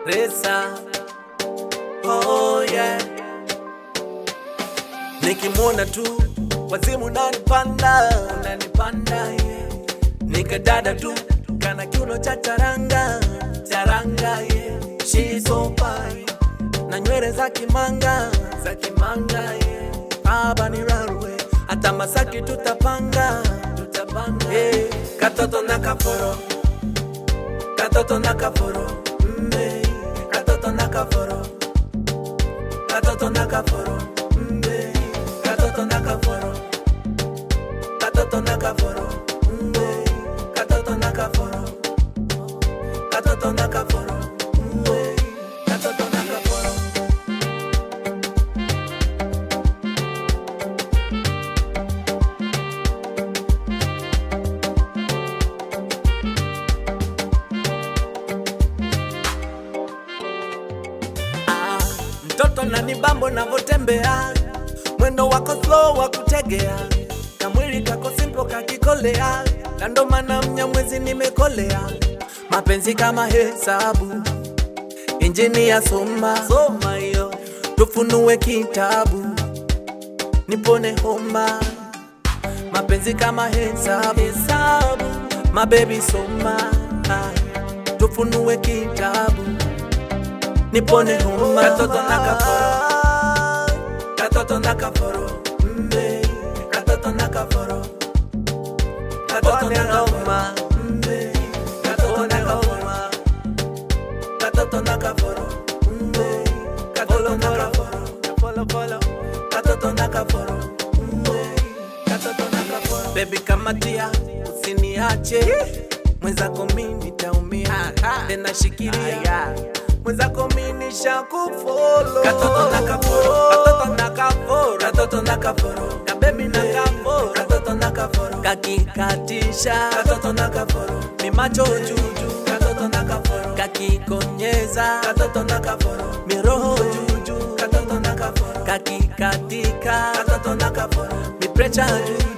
Resa. Oh yeah. Nikimwona tu wazimu unanipanda, unanipanda yeah. Nikadada tu kana kiuno cha charanga, charanga yeah. She so fine na nywele za kimanga, za kimanga yeah. Haba ni railway, hata Masaki tutapanga, tutapanga yeah. Katoto na kaforo, katoto na kaforo, mbe, katoto na kaforo, katoto na kaforo, mbe, katoto na kaforo, katoto na kaforo, mbe, katoto na kaforo, katoto na kaforo, mbe, katoto na kaforo. Ah, mtoto na ni bambo navotembea, mwendo wako slow wa kutegea, na mwili kako simple kakikolea, na ndo maana mnyamwezi nimekolea, mapenzi kama hesabu, injini ya soma soma hiyo, tufunue kitabu, nipone homa, mapenzi kama hesabu hesabu, mabebi soma, ah, tufunue kitabu nipone homa katoto na kaforo katoto na kaforo mbe katoto na kaforo katoto na kaforo mbe katoto na kaforo katoto na kaforo mbe katoto na kaforo polo polo katoto na kaforo mbe katoto na kaforo baby kamatia usiniache mwenzako mimi nitaumia tena shikilia mwenzako mimi nishakufolo katoto na kaforo katoto na kaforo katoto na kaforo kabebi na kaforo katoto na kaforo kakikatisha katoto na kaforo mi macho juju katoto na kaforo kakikonyeza katoto na kaforo miroho juju katoto na kaforo kakikatika katoto na kaforo mi precha juju